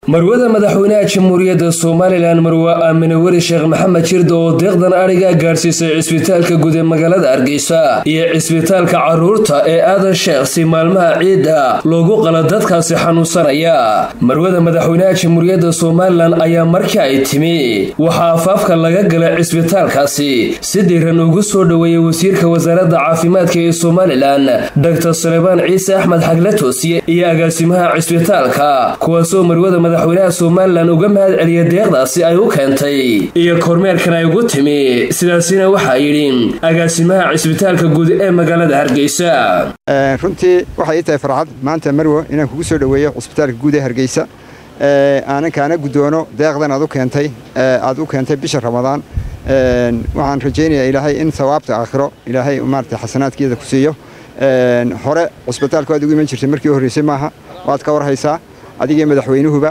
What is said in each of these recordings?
marwada madaxweynaha jamhuuriyadda somalilan marwe aamine weli sheekh maxamed jirda oo deeqdan adhiga gaadhsiisay cisbitaalka guud ee magaalada hargeysa iyo cisbitaalka caruurta ee aadan sheekh si maalmaha ciidda loogu qala dadkaasi xanuunsanaya marwada madaxweynaha jamhuuriyadda somalilan ayaa markii ay timi waxaa afaafka laga galay cisbitaalkaasi si dhiiran ugu soo dhoweeyey wasiirka wasaaradda caafimaadka ee somalilan dr salebaan ciise axmed xagle toosiye iyo agaasimaha cisbitaalka kuwaasoo marwada madaxweynaha somalilan uga mahad celiya deeqdaasi ay u keentay iyo kormeerkan ay ugu timi sidaasina waxaa yidhi agaasimaha cisbitaalka guud ee magaalada hargeysa runtii waxay ii tahay farxad maanta marwo inaan kugu soo dhoweeyo cisbitaalka guud ee hargeysa aanan kaana guddoono deeqdan aad u keentay aad u keentay bisha ramadaan waxaan rajaynayaa ilaahay in sawaabta aakhiro ilaahay maarata xasanaadkeeda ku siiyo hore cisbitaalku aad ugu iman jirtay markii horreysay maaha waad ka warhaysaa adigii madaxweynuhuba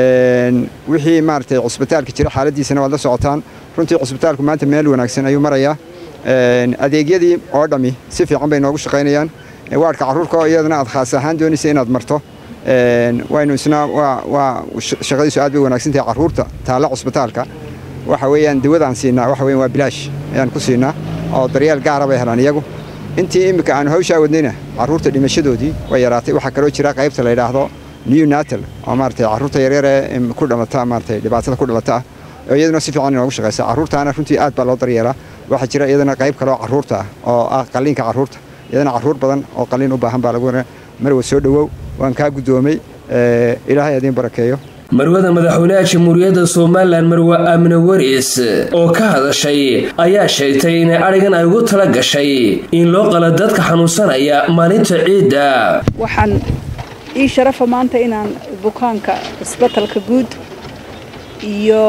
wixii maaragtay cusbitaalka jira xaaladiisana waad la socotaan runtii cusbitaalku maanta meel wanaagsan ayuu marayaa adeegyadii oo dhammi si fiican bay noogu shaqaynayaan waadhka carruurka oo iyadana aad khaas ahaan doonaysa inaad marto waynu isna waa shaqadiisu aad bay wanaagsan tahay carruurta taalla cusbitaalka waxa weeyaan dawadaan siinaa waxa weyan waa bilaash ayaan ku siinaa oo daryeel gaara bay helaan iyagu intii iminka aanu hawshaa wadnayna carruurta dhimashadoodii way yaraatay waxaa kaloo jira qaybta la yidhaahdo neonatal oo maaragtay carruurta yaryar ee ku dhalata maaragtay dhibaatada ku dhalata ah oo iyaduna si fiican inoogu shaqaysa carruurtaana runtii aad baa loo daryeelaa waxaa jira iyadana qayb kale oo carruurta ah oo ah qalliinka carruurta iyadana carruur badan oo qalliin u baahan baa lagu marwa soo dhowow waan kaa guddoomay ilaahay adiin barakeeyo marwada madaxweynaha jamhuuriyadda somalilan marwe aamine weris oo ka hadashay ayaa sheegtay inay adhigan ay ugu tala gashay in loo qala dadka xanuunsanaya maalinta ciidda waxaan ii sharafa maanta inaan bukaanka cisbatalka guud iyo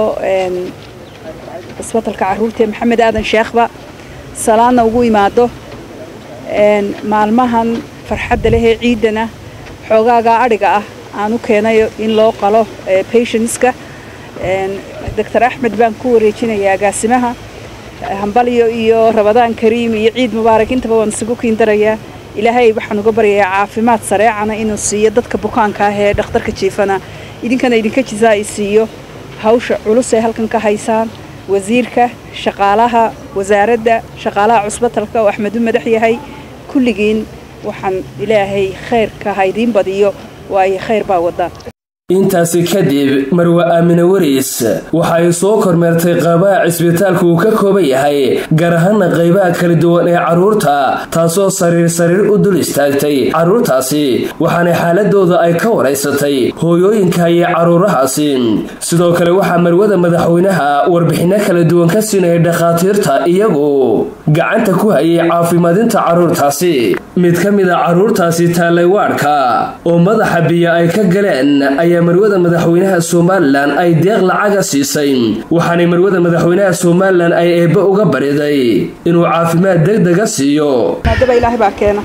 cisbatalka caruurta ee maxamed aadan sheekhba salaadna ugu imaado maalmahan farxadda lehee ciiddana xoogaagaa adhiga ah aan u keenayo in loo qalo patientska doctor axmed baan ku wareejinayaa agaasimaha hambalyo iyo rabadaan kariim iyo ciid mubaarak intaba waan isugu kiindarayaa ilaahay waxaan uga baryayaa caafimaad sareecana inuu siiyo dadka bukaanka ah ee dhakhtarka jiifana idinkana idinka jisaa i siiyo hawsha culus ee halkan ka haysaan wasiirka shaqaalaha wasaaradda shaqaalaha cusbatalka oo axmedu madax yahay kulligiin waxaan ilaahay khayrka ha idiin badiyo waayo khayr baa wadaan intaasi kadib marwe aamine weris waxa ay soo kormeertay qaybaha cisbitaalka uu ka kooban yahay gaar ahaana qaybaha kala duwan ee carruurta taasoo sariir sariir u dul istaagtay carruurtaasi waxaana xaaladooda ay ka waraysatay hooyooyinka iyo carruurahaasi sidoo kale waxaa marwada madaxweynaha warbixinno kala duwan ka siinayay dhakhaatiirta iyagu gacanta ku hayay caafimaadinta carruurtaasi mid ka mid a carruurtaasi taallay waadhka oo madaxa biyo ay ka galeen ayaa marwada madaxweynaha somalilan ay deeq lacaga siisay waxaanay marwada madaxweynaha somalilan ay eebbe uga bariday inuu caafimaad degdega siiyo maadaba ilaahay baa keena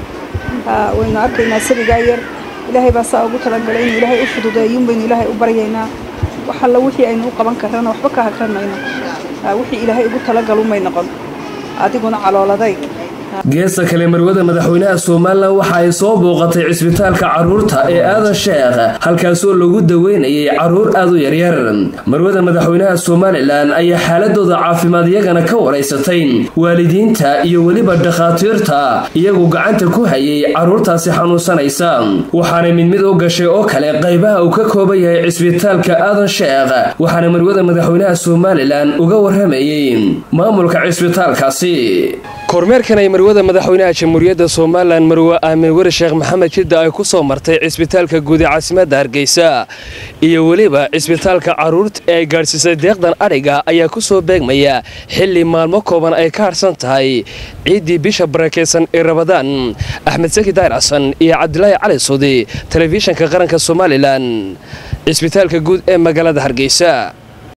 waynu arkaynaa sabigaa yar ilaahay baa saa ugu talagalay inuu ilaahay u fududeeyun baynu ilaahay u baryaynaa wax alla wixii aynu u qaban karrana waxba ka hakranayno wixii ilaahay ugu talagalunbay noqon adiguna calooladay geesta kale marwada madaxweynaha somalilan waxa ay soo booqatay cisbitaalka carruurta ee aadan sheekh halkaasoo lagu daweynayay carruur aad u yaryar marwada madaxweynaha somalilan ayaa xaaladooda caafimaad iyagana ka waraysatay waalidiinta iyo weliba dhakhaatiirta iyagu gacanta ku hayay carruurtaasi xanuunsanaysa waxaanay mid mid u gashay oo kale qaybaha uu ka kooban yahay cisbitaalka aadan sheekh waxaana marwada madaxweynaha somalilan uga waramayey maamulka cisbitaalkaasi kormeerkan ay marwada madaxweynaha jamhuuriyadda somalilan marwe aamin weri sheekh maxamed jidda ay ku soo martay cisbitaalka guud ee caasimadda hargeysa iyo weliba cisbitaalka carruurta ee ay gaadhsiisay deeqdan adhiga ayaa ku soo beegmaya xilli maalmo kooban ay ka harsan tahay ciiddii bisha barakaysan ee rabadaan axmed saki daayir xasan iyo cabdilaahi cali suudi telefishanka qaranka somalilan cisbitaalka guud ee magaalada hargeysa